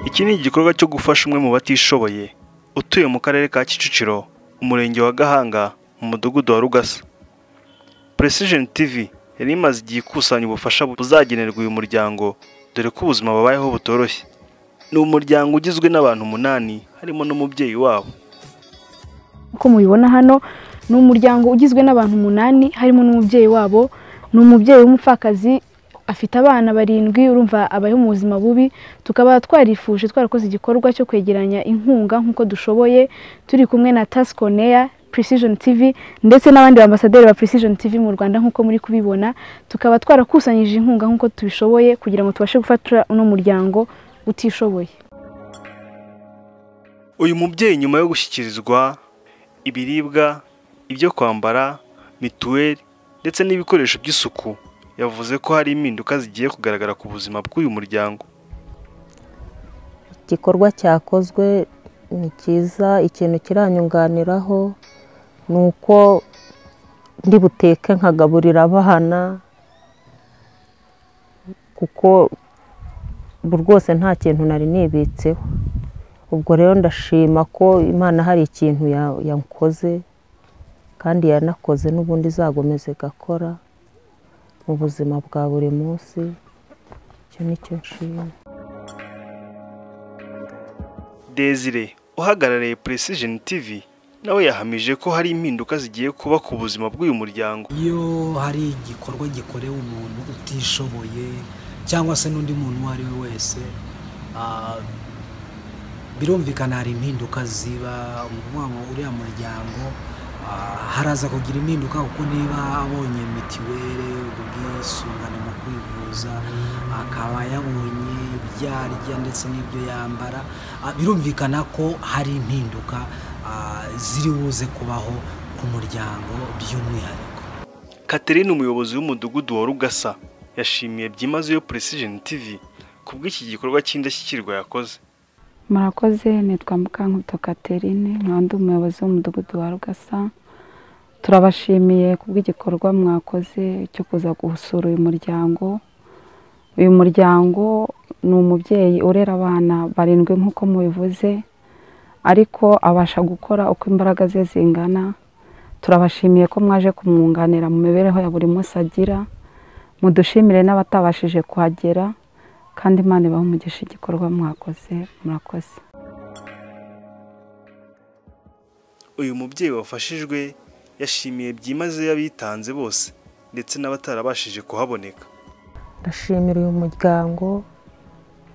Iki ni igikorwa cyo gufasha umwe mu batishoboye utuye mu karere ka Kicukiro umurenge wa Gahanga mu mudugudu wa Rugasa Precision TV yari imaze igihe ikusanya ubufasha buzagenerwa uyu muryango dore ko ubuzima babayeho butoroshye ni umuryango ugizwe n'abantu umunani harimo n'umubyeyi wabo uko mubibona hano ni umuryango ugizwe n'abantu umunani harimo n'umubyeyi wabo ni umubyeyi w'umupfakazi afite abana barindwi urumva abayeho mu buzima bubi tukaba twarifuje twarakoze igikorwa cyo kwegeranya inkunga nk'uko dushoboye turi kumwe na tasikoneya Precision TV ndetse n'abandi bambasaderi ba Precision TV mu Rwanda nk'uko muri kubibona tukaba twarakusanyije inkunga nk'uko tubishoboye kugira ngo tubashe gufata uno muryango utishoboye uyu mubyeyi nyuma yo gushyikirizwa ibiribwa ibyo kwambara mituweli ndetse n'ibikoresho by'isuku yavuze ko hari impinduka zigiye kugaragara ku buzima bw'uyu muryango igikorwa cyakozwe ni cyiza ikintu kiranyunganiraho ni uko ndi buteke nkagaburira abana kuko ubu rwose nta kintu nari nibitseho ubwo rero ndashima ko imana hari ikintu ya- yankoze kandi yanakoze n'ubundi izagomeza igakora mu buzima bwa buri munsi icyo ni cyo nshima Desire uhagarariye Precision TV nawe yahamije ko hari impinduka zigiye kuba ku buzima bw'uyu muryango iyo hari igikorwa gikorewe umuntu utishoboye cyangwa se n'undi muntu uwo ari we wese ah, birumvikana hari impinduka ziba ni ukuvuga ngo uriya muryango ah, haraza kugira impinduka kuko niba abonye mitiweli ubwisungane mu kwivuza akaba yabonye ibyo arya ndetse n'ibyo yambara ah, birumvikana ko hari impinduka ah, ziri buze kubaho ku muryango by'umwihariko Catherine umuyobozi w'umudugudu wa Rugasa yashimiye byimazeyo Precision TV kubw'iki gikorwa cy'indashyikirwa yakoze murakoze nitwa mukankuto katerine nkaba ndi umuyobozi w'umudugudu wa rugasa turabashimiye kubw'igikorwa mwakoze cyo kuza gusura uyu muryango uyu muryango ni umubyeyi urera abana barindwi nk'uko mubivuze ariko abasha gukora uko imbaraga ze zingana turabashimiye ko mwaje kumwunganira mu mibereho ya buri munsi agira mudushimire n'abatabashije kuhagera kandi imana ibahe umugisha igikorwa mwakoze murakoze uyu mubyeyi wafashijwe yashimiye byimazeyo abitanze bose ndetse n'abatarabashije kuhaboneka ndashimira uyu muryango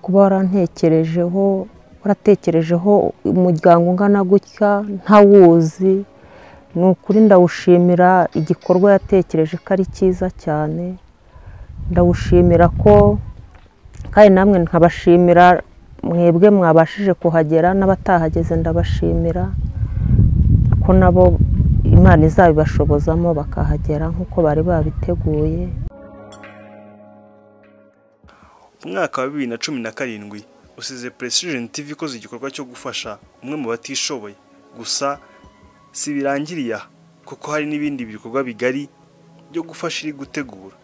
kuba warantekerejeho waratekerejeho umuryango ungana gutya ntawuzi ni ukuri ndawushimira igikorwa yatekereje ko ari cyiza cyane ndawushimira ko kandi namwe nkabashimira mwebwe mwabashije kuhagera n'abatahageze ndabashimira ko nabo imana izabibashobozamo bakahagera nk'uko bari babiteguye umwaka wa bibiri na cumi na karindwi usize Precision TV ikoze igikorwa cyo gufasha umwe mu batishoboye gusa si birangiriye aha kuko hari n'ibindi bikorwa bigari byo gufasha iri gutegura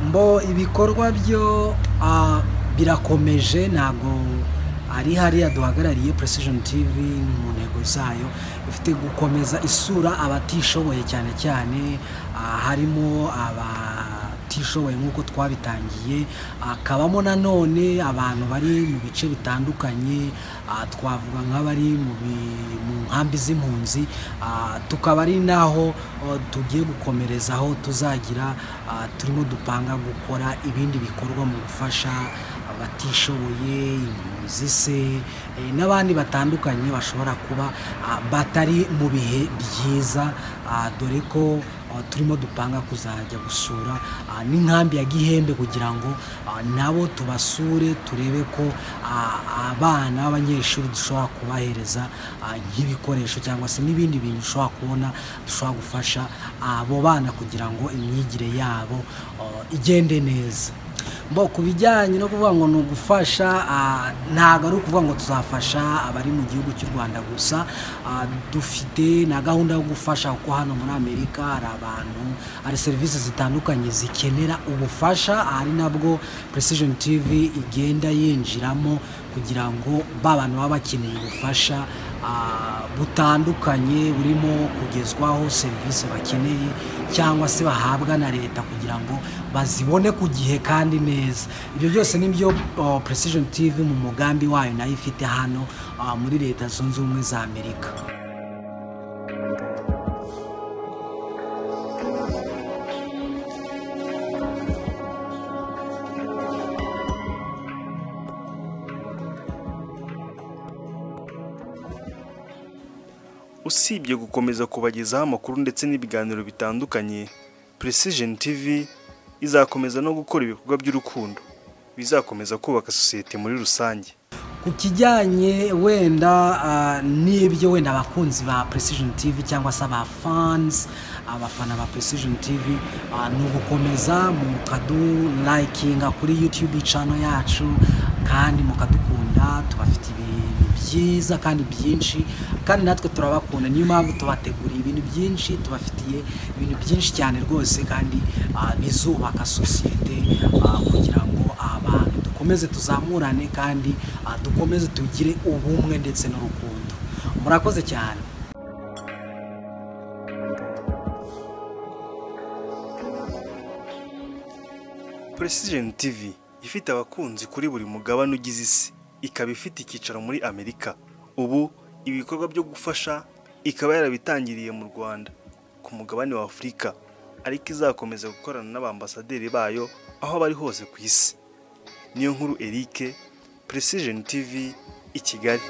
mbo ibikorwa byo ah, birakomeje ntabwo ari hariya duhagarariye precision tv mu ntego zayo ifite gukomeza isura abatishoboye cyane cyane ah, harimo abatishoboye nk'uko twabitangiye akabamo nanone abantu bari mu bice bitandukanye ah, twavuga nk'abari mu bi- mu nkambi z'impunzi ah, tukaba ari naho oh, tugiye gukomerezaho tuzagira ah, turimo dupanga gukora ibindi bikorwa mu gufasha abatishoboye impunzi se eh, n'abandi batandukanye bashobora kuba ah, batari mu bihe byiza ah, dore ko ah, turimo dupanga kuzajya gusura ah, n'inkambi ya gihembe kugira ngo ah, nabo tubasure turebe ko ah, abana b'abanyeshuri dushobora kubahereza ah, nk'ibikoresho cyangwa se n'ibindi bintu dushobora kubona dushobora gufasha abo bana kugira ngo imyigire yabo ah, igende neza bo ku bijyanye no kuvuga ngo ni ugufasha ah, ntabwo ari ukuvuga ngo tuzafasha abari mu gihugu cy'u rwanda gusa ah, dufite na gahunda yo gufasha kuko hano muri amerika hari abantu hari serivisi zitandukanye zikenera ubufasha ari nabwo precision tv igenda yinjiramo kugira ngo ba bantu baba bakeneye ubufasha ah, butandukanye burimo kugezwaho serivisi bakeneye cyangwa se bahabwa na leta kugira ngo bazibone ku gihe kandi neza ibyo byose nibyo oh, precision tv mu mugambi wayo nayo ifite hano ah, muri leta zunze ubumwe za amerika usibye gukomeza kubagezaho amakuru ndetse n'ibiganiro bitandukanye precision tv izakomeza no gukora ibikorwa by'urukundo bizakomeza kubaka sosiyete muri rusange ku kijyanye wenda ah, n'ibyo wenda abakunzi ba precision tv cyangwa se abafans abafana ba precision tv ah, ni ugukomeza mukadu likinga kuri youtube channel yacu kandi mukadukunda tubafite ibintu byiza kandi byinshi kandi natwe turabakunda niyo mpamvu tubateguriye ibintu byinshi tubafitiye ibintu byinshi cyane rwose kandi ah, bizubaka sosiyete ah, kugira ngo abantu dukomeze tuzamurane kandi ah, dukomeze tugire ubumwe ndetse n'urukundo murakoze cyane precision tv ifite abakunzi kuri buri mugabane ugize isi ikaba ifite icyicaro muri amerika ubu ibikorwa byo gufasha ikaba yarabitangiriye mu rwanda ku mugabane wa afurika ariko izakomeza gukorana n'abambasaderi bayo aho bari hose ku isi niyo nkuru erike precision tv i kigali